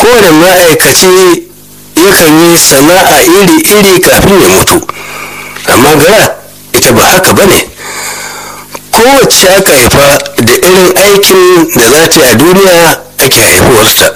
kowane ma'aikaci yakan yi sana'a iri-iri kafin ya mutu amma gara ita ba haka ba ne kowace aka haifa da irin aikin da za ta yi a duniya ake haifuwarta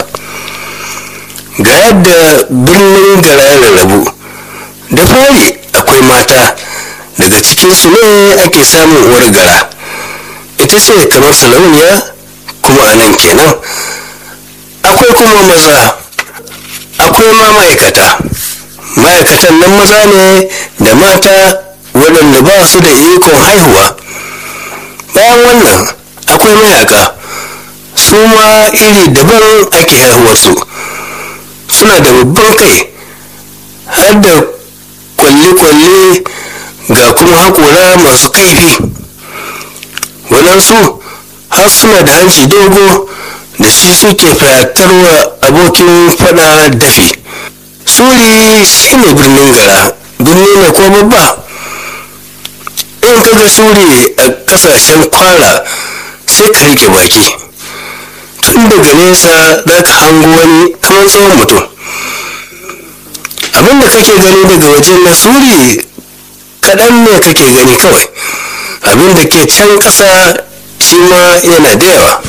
ga yadda birnin gara ya rarrabu da fari akwai mata daga cikinsu ne ake samun uwar gara ita ce kamar sarauniya kuma a nan kenan akwai kuma maza akwai ma ma'aikata ma'aikatan nan maza ne da mata waɗanda ba su da ikon haihuwa bayan wannan akwai mayaka su ma iri daban ake haihuwarsu suna da babban kai har da kwalle-kwalle ga kuma haƙora masu kaifi waɗansu har suna da hanci dogo da shi suke fatarwa abokin fada dafi suri shine birnin gara birni ne ko babba in kaga suri a kasashen kwara sai ka rike baki tun daga nesa za ka hango wani kamar tsohon mutum abinda kake gani daga wajen na suri kaɗan ne kake gani kawai abinda ke can ƙasa shi ma yana da yawa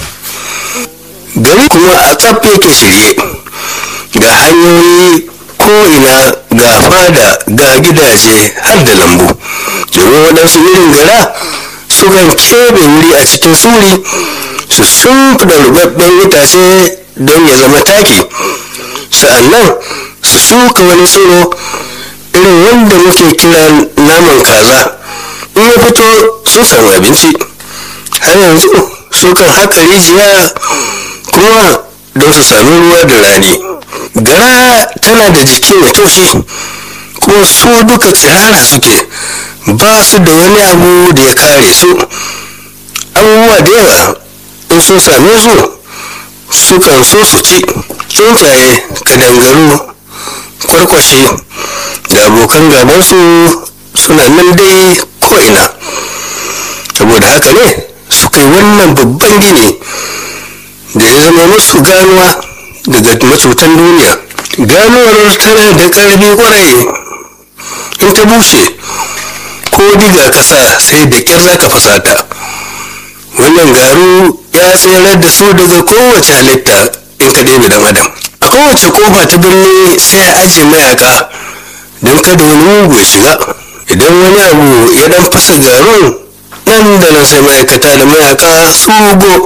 gari kuma a tsaf yake shirye ga hanyoyi ko'ina ga fada ga gidaje har da lambu domin waɗansu irin gara sukan keɓe wuri a cikin suri su shimfiɗa rubabben itace don ya zama taki sa'annan su shuka wani tsiro irin wanda muke kira naman kaza in ya fito sun samu abinci har yanzu sukan haka rijiya kuma don su sami ruwa da rani gara tana da jiki mai taushi kuma su duka tsirara suke ba su da wani abu da ya kare su abubuwa da yawa in sun same su sukan so su ci tsuntsaye kadangaru kwarkwashe da abokan gabansu suna nan dai ko'ina saboda haka ne suka yi wannan babban gini da ya zama musu ganuwa daga macutan duniya ganuwar tana da ƙarfi kwarai in ta bushe ko diga kasa sai da ƙyar za ka fasata wannan garu ya tserar da su daga kowace halitta in ka ɗebe dan adam a kowace kofa ta birni sai a ajiye mayaka don kada wani mugu ya shiga idan wani abu ya dan fasa garun nan da nan sai ma'aikata da mayaka su go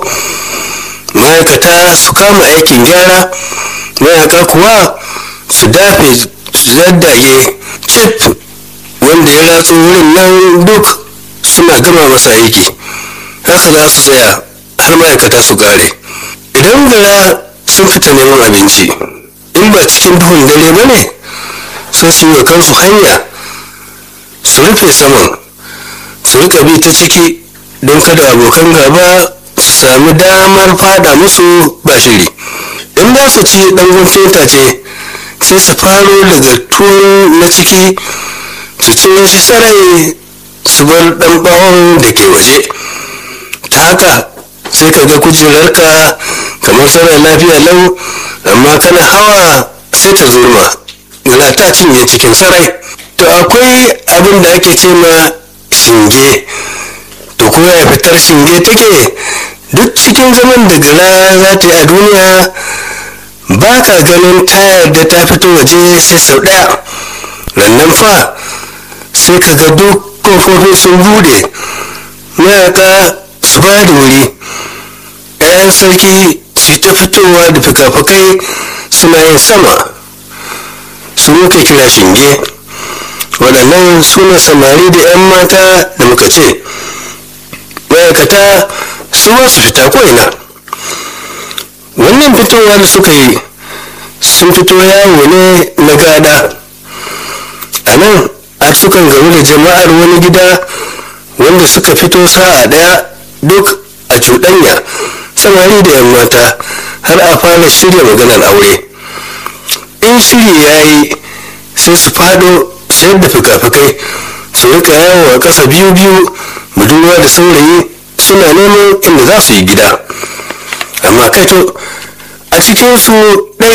ma'aikata su kama aikin gyara mayaka kuwa su dafe su zaddage cip wanda ya ratso wurin nan duk suna gama masa aiki haka za su tsaya har ma'aikata su kare idan gara sun fita neman abinci in ba cikin duhun dare ba ne sai su yi kansu hanya su rufe saman su rika bi ta ciki don kada abokan gaba su sami damar fada musu ba shiri in za su ci ɗangon feta ce sai su faro daga tuwon na ciki su ci shi sarai su bar ɗan ɓawon da ke waje ta haka sai ka ga kujerarka kamar sarai lafiya lau amma kana hawa sai ta zurma yana ta cinye cikin sarai to akwai abin da ake ce ma shinge to ko ya fitar shinge take duk cikin zaman da gara za ta yi a duniya ba ka ganin tayar da ta fito waje sai sau ɗaya rannan fa sai ka ga duk kofofi sun bude mayaka su ba da wuri 'ya'yan sarki su ta fitowa da fikafikai suna yin sama su muka kira shinge waɗannan su ne samari da 'yan mata da muka ce ma'aikata su ba su fita ko'ina wannan fitowa da suka yi sun fito yawo ne na gada a nan har sukan gamu da jama'ar wani gida wanda suka fito sa'a ɗaya duk a cuɗanya samari da 'yan mata har a fara shirya maganar aure in shiri ya yi sai su fado sayar da fikafikai su rika yawo a ƙasa biyu biyu budurwa da saurayi suna neman inda za su yi gida amma kaito a cikinsu ɗaya